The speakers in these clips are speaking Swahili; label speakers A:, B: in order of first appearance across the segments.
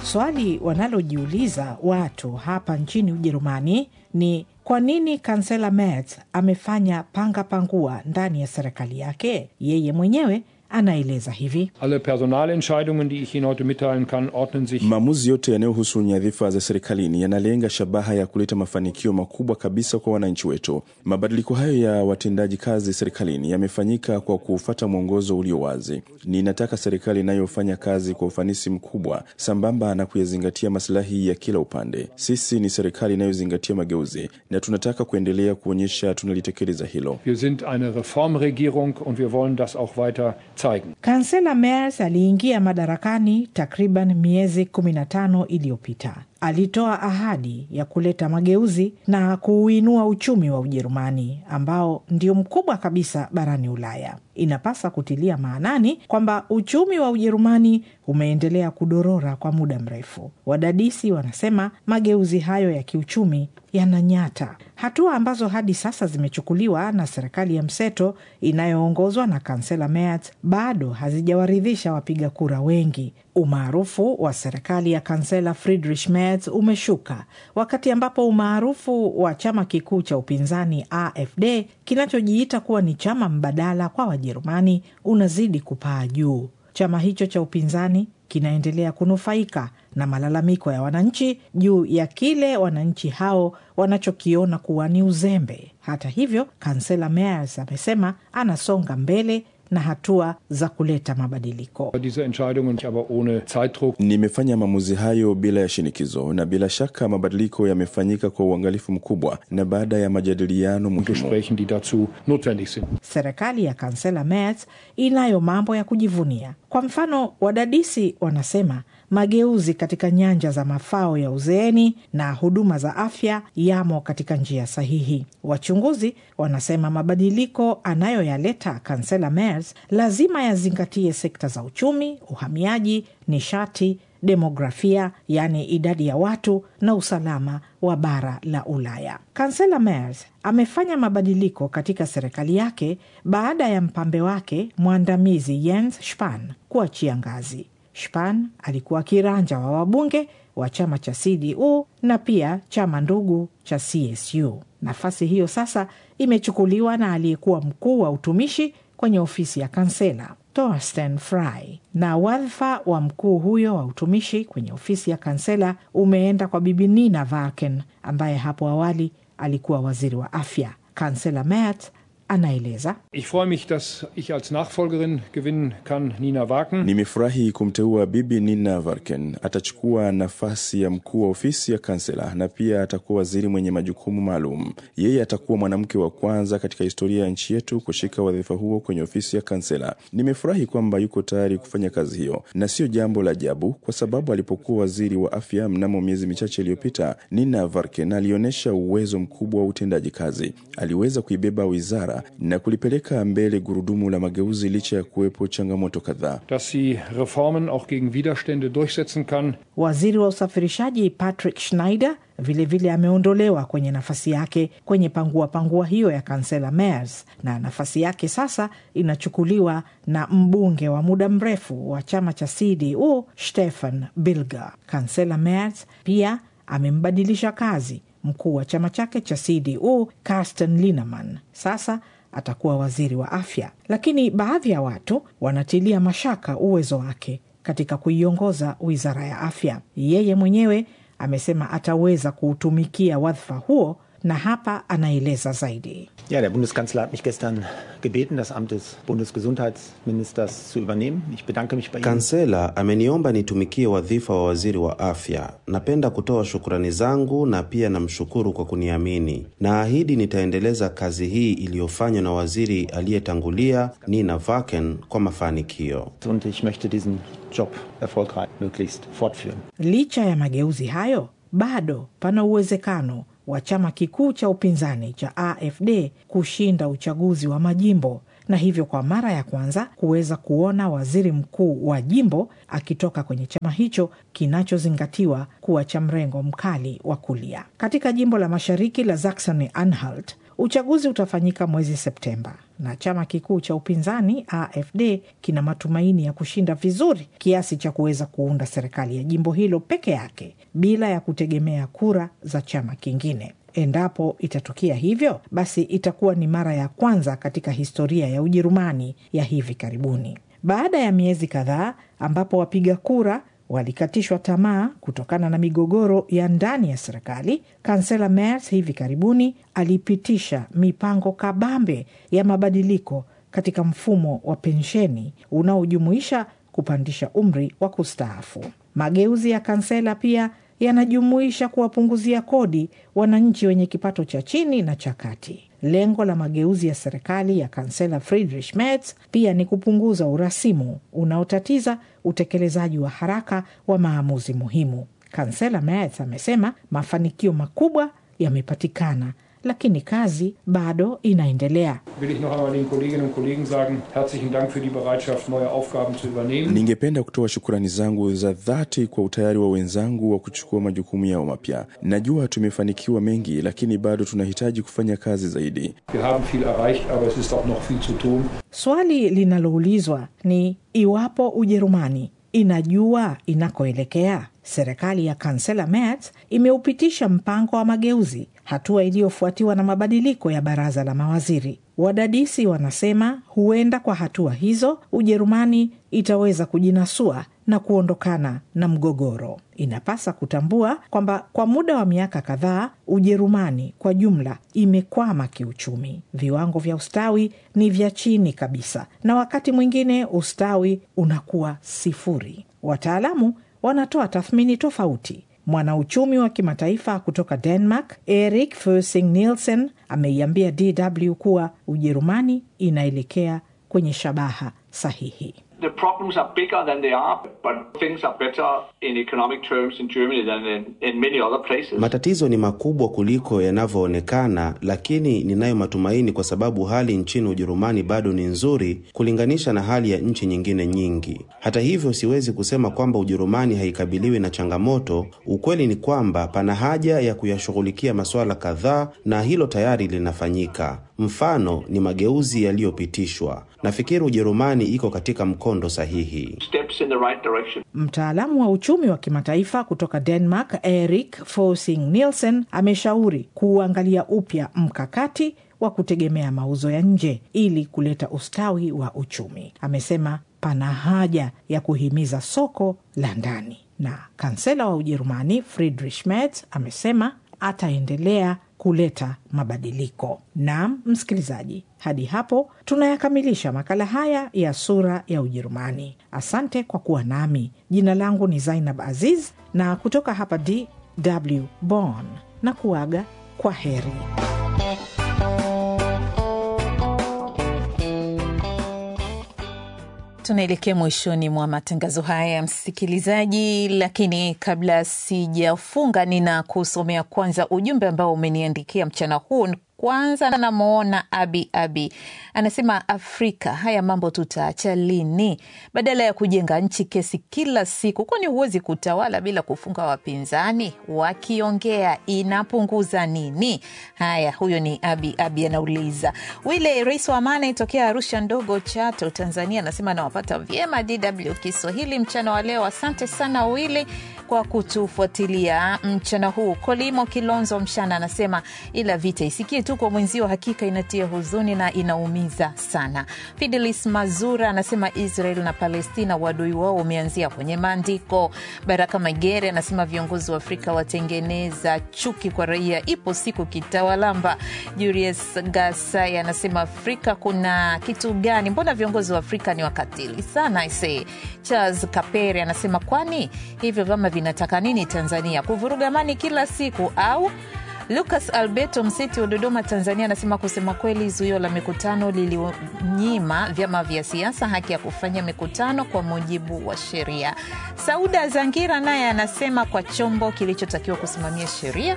A: Swali wanalojiuliza watu hapa nchini Ujerumani ni kwa nini kansela Merz amefanya panga pangua ndani ya serikali yake? Yeye mwenyewe anaeleza hivi:
B: Alle Personalentscheidungen, die ich Ihnen heute mitteilen kann, ordnen sich
C: Maamuzi yote yanayohusu nyadhifa za serikalini yanalenga shabaha ya kuleta mafanikio makubwa kabisa kwa wananchi wetu. Mabadiliko hayo ya watendaji kazi serikalini yamefanyika kwa kufuata mwongozo ulio wazi. Ninataka serikali inayofanya kazi kwa ufanisi mkubwa sambamba na kuyazingatia masilahi ya kila upande. Sisi ni serikali inayozingatia mageuzi na tunataka kuendelea kuonyesha tunalitekeleza hilo.
B: Wir sind eine Reformregierung und wir wollen das auch weiter zeigen.
A: Kansela Merz aliingia madarakani takriban miezi 15 iliyopita. Alitoa ahadi ya kuleta mageuzi na kuuinua uchumi wa Ujerumani ambao ndio mkubwa kabisa barani Ulaya. Inapasa kutilia maanani kwamba uchumi wa Ujerumani umeendelea kudorora kwa muda mrefu. Wadadisi wanasema mageuzi hayo ya kiuchumi yananyata, hatua ambazo hadi sasa zimechukuliwa na serikali ya mseto inayoongozwa na kansela Merz bado hazijawaridhisha wapiga kura wengi. Umaarufu wa serikali ya kansela Friedrich Merz umeshuka wakati ambapo umaarufu wa chama kikuu cha upinzani AfD kinachojiita kuwa ni chama mbadala kwa Wajerumani unazidi kupaa juu. Chama hicho cha upinzani kinaendelea kunufaika na malalamiko ya wananchi juu ya kile wananchi hao wanachokiona kuwa ni uzembe. Hata hivyo, kansela Merz amesema anasonga mbele na hatua za kuleta mabadiliko.
B: Diese Entscheidungen aber ohne Zeitdruck.
C: Nimefanya maamuzi hayo bila ya shinikizo, na bila shaka mabadiliko yamefanyika kwa uangalifu mkubwa na baada ya majadiliano muhimu.
B: Gesprächen, die dazu notwendig sind.
A: Serikali ya kansela Merz inayo mambo ya kujivunia. Kwa mfano, wadadisi wanasema mageuzi katika nyanja za mafao ya uzeeni na huduma za afya yamo katika njia sahihi. Wachunguzi wanasema mabadiliko anayoyaleta kansela Merz lazima yazingatie sekta za uchumi, uhamiaji, nishati, demografia, yaani idadi ya watu na usalama wa bara la Ulaya. Kansela Merz amefanya mabadiliko katika serikali yake baada ya mpambe wake mwandamizi Jens Spahn kuachia ngazi. Spahn alikuwa kiranja wa wabunge wa chama cha CDU na pia chama ndugu cha CSU. Nafasi hiyo sasa imechukuliwa na aliyekuwa mkuu wa utumishi kwenye ofisi ya kansela Thorsten Frey, na wadhifa wa mkuu huyo wa utumishi kwenye ofisi ya kansela umeenda kwa Bibi Nina Varken ambaye hapo awali alikuwa waziri wa afya. Kansela Merz anaeleza
B: Ich freue mich, dass ich als Nachfolgerin gewinnen kann Nina Wagen.
C: Nimefurahi kumteua Bibi Nina Varken. Atachukua nafasi ya mkuu wa ofisi ya kansela na pia atakuwa waziri mwenye majukumu maalum. Yeye atakuwa mwanamke wa kwanza katika historia ya nchi yetu kushika wadhifa huo kwenye ofisi ya kansela. Nimefurahi kwamba yuko tayari kufanya kazi hiyo, na sio jambo la ajabu kwa sababu alipokuwa waziri wa afya mnamo miezi michache iliyopita, Nina Varken alionyesha uwezo mkubwa wa utendaji kazi. Aliweza kuibeba wizara na kulipeleka mbele gurudumu la mageuzi licha ya kuwepo changamoto kadhaa.
B: dass sie Reformen auch gegen Widerstände durchsetzen kann.
A: Waziri wa usafirishaji Patrick Schneider vilevile ameondolewa kwenye nafasi yake kwenye pangua pangua hiyo ya kansela Merz, na nafasi yake sasa inachukuliwa na mbunge wa muda mrefu wa chama cha CDU Stefan Bilger. Kansela Merz pia amembadilisha kazi mkuu wa chama chake cha CDU Carsten Linnemann. Sasa atakuwa waziri wa afya, lakini baadhi ya watu wanatilia mashaka uwezo wake katika kuiongoza wizara ya afya. Yeye mwenyewe amesema ataweza kuutumikia wadhifa huo, na hapa anaeleza zaidi.
D: Ja, der Bundeskanzler hat mich gestern gebeten, das Amt des Bundesgesundheitsministers zu übernehmen. Ich bedanke mich bei Ihnen.
E: Kansela ameniomba nitumikie wadhifa wa waziri wa afya. Napenda kutoa shukrani zangu na pia namshukuru kwa kuniamini. Naahidi nitaendeleza kazi hii iliyofanywa na waziri aliyetangulia Nina Varken kwa mafanikio.
D: Und ich möchte diesen Job erfolgreich möglichst fortführen.
A: Licha ya mageuzi hayo, bado pana uwezekano wa chama kikuu cha upinzani cha AfD kushinda uchaguzi wa majimbo na hivyo kwa mara ya kwanza kuweza kuona waziri mkuu wa jimbo akitoka kwenye chama hicho kinachozingatiwa kuwa cha mrengo mkali wa kulia. Katika jimbo la mashariki la Saxony Anhalt, Uchaguzi utafanyika mwezi Septemba na chama kikuu cha upinzani AFD kina matumaini ya kushinda vizuri kiasi cha kuweza kuunda serikali ya jimbo hilo peke yake bila ya kutegemea kura za chama kingine. Endapo itatokea hivyo, basi itakuwa ni mara ya kwanza katika historia ya Ujerumani ya hivi karibuni. Baada ya miezi kadhaa ambapo wapiga kura walikatishwa tamaa kutokana na migogoro ya ndani ya serikali, kansela Merz hivi karibuni alipitisha mipango kabambe ya mabadiliko katika mfumo wa pensheni unaojumuisha kupandisha umri wa kustaafu. Mageuzi ya kansela pia yanajumuisha kuwapunguzia kodi wananchi wenye kipato cha chini na cha kati. Lengo la mageuzi ya serikali ya kansela Friedrich Merz pia ni kupunguza urasimu unaotatiza utekelezaji wa haraka wa maamuzi muhimu. Kansela Merz amesema mafanikio makubwa yamepatikana, lakini kazi bado inaendelea.
B: Will ich noch einmal den Kolleginnen und Kollegen sagen, herzlichen Dank für die Bereitschaft, neue Aufgaben zu übernehmen.
C: Ningependa kutoa shukurani zangu za dhati kwa utayari wa wenzangu wa kuchukua majukumu yao mapya. Najua tumefanikiwa mengi, lakini bado tunahitaji kufanya kazi zaidi.
B: Wir haben viel erreicht, aber es ist auch noch viel zu tun.
A: Swali linaloulizwa ni iwapo Ujerumani inajua inakoelekea. Serikali ya kansela Merz imeupitisha mpango wa mageuzi, hatua iliyofuatiwa na mabadiliko ya baraza la mawaziri. Wadadisi wanasema huenda kwa hatua hizo Ujerumani itaweza kujinasua na kuondokana na mgogoro. Inapasa kutambua kwamba kwa muda wa miaka kadhaa Ujerumani kwa jumla imekwama kiuchumi. Viwango vya ustawi ni vya chini kabisa, na wakati mwingine ustawi unakuwa sifuri. Wataalamu wanatoa tathmini tofauti. Mwanauchumi wa kimataifa kutoka Denmark, Erik Fersing Nielsen, ameiambia DW kuwa Ujerumani inaelekea kwenye shabaha sahihi.
F: the problems are bigger than they are, but things are better in economic terms in Germany than in, in many other places.
E: Matatizo ni makubwa kuliko yanavyoonekana, lakini ninayo matumaini kwa sababu hali nchini Ujerumani bado ni nzuri kulinganisha na hali ya nchi nyingine nyingi. Hata hivyo, siwezi kusema kwamba Ujerumani haikabiliwi na changamoto. Ukweli ni kwamba pana haja ya kuyashughulikia masuala kadhaa, na hilo tayari linafanyika. Mfano ni mageuzi yaliyopitishwa. Nafikiri Ujerumani iko katika mkondo sahihi.
F: Steps in the right direction.
A: Mtaalamu wa uchumi wa kimataifa kutoka Denmark, Erik Forsing Nielsen, ameshauri kuuangalia upya mkakati wa kutegemea mauzo ya nje ili kuleta ustawi wa uchumi. Amesema pana haja ya kuhimiza soko la ndani, na kansela wa Ujerumani Friedrich Merz amesema ataendelea kuleta mabadiliko. Naam, msikilizaji, hadi hapo tunayakamilisha makala haya ya Sura ya Ujerumani. Asante kwa kuwa nami. Jina langu ni Zainab Aziz na kutoka hapa DW Bonn na kuaga kwa heri.
G: Tunaelekea mwishoni mwa matangazo haya ya msikilizaji, lakini kabla sijafunga, nina kusomea kwanza ujumbe ambao umeniandikia mchana huu. Kwanza namwona Abi Abi anasema, Afrika haya mambo tutaacha lini? Badala ya kujenga nchi kesi kila siku, kwani huwezi kutawala bila kufunga wapinzani? Wakiongea inapunguza nini? Haya, huyo ni Abi Abi anauliza. Wile rais wa Amani tokea Arusha ndogo Chato, Tanzania, anasema anawapata vyema DW Kiswahili mchana wa leo. Asante sana Wile kwa kutufuatilia mchana huu. Kolimo Kilonzo Mshana anasema ila vita isikie tu kwa mwenzio, hakika inatia huzuni na inaumiza sana. Fidelis Mazura anasema Israel na Palestina wadui wao umeanzia kwenye maandiko. Baraka Magere anasema viongozi wa Afrika watengeneza chuki kwa raia, ipo siku kitawalamba. Julius Gasai anasema Afrika kuna kitu gani? Mbona viongozi wa Afrika ni wakatili sana ise. Charles Kapere anasema kwani hivyo vyama vinataka nini Tanzania? Kuvuruga amani kila siku au Lucas Alberto Mseti wa Dodoma, Tanzania, anasema kusema kweli, zuio la mikutano lilinyima vyama vya siasa haki ya kufanya mikutano kwa mujibu wa sheria. Sauda Zangira naye anasema kwa chombo kilichotakiwa kusimamia sheria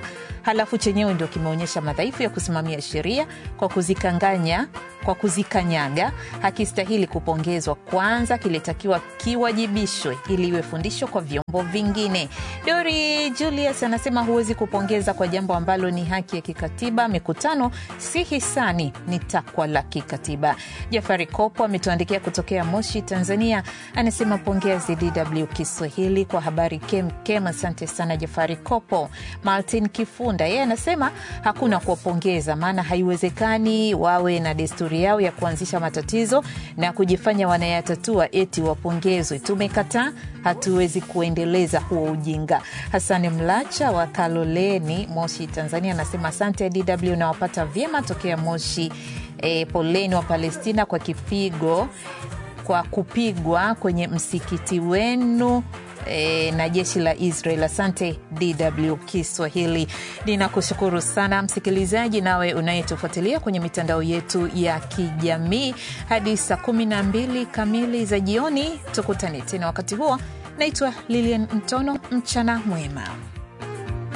G: halafu chenyewe ndio kimeonyesha madhaifu ya kusimamia sheria kwa kuzikanganya kwa kuzikanyaga hakistahili kupongezwa kwanza kilitakiwa kiwajibishwe ili iwe fundisho kwa vyombo vingine dori julius anasema huwezi kupongeza kwa jambo ambalo ni haki ya kikatiba mikutano si hisani ni takwa la kikatiba jafari kopo ametuandikia kutokea moshi tanzania anasema pongezi dw kiswahili kwa habari kemkem asante sana jafari kopo martin kifunda yeye anasema hakuna kuwapongeza maana haiwezekani wawe na desturi yao ya kuanzisha matatizo na kujifanya wanayatatua eti wapongezwe tumekataa hatuwezi kuendeleza huo ujinga hasani mlacha wa kaloleni moshi tanzania anasema asante dw nawapata vyema tokea moshi e, poleni wa palestina kwa kipigo kwa kupigwa kwenye msikiti wenu e, na jeshi la israel asante dw kiswahili ninakushukuru sana msikilizaji nawe unayetufuatilia kwenye mitandao yetu ya kijamii hadi saa 12 kamili za jioni tukutane tena wakati huo naitwa lilian mtono mchana mwema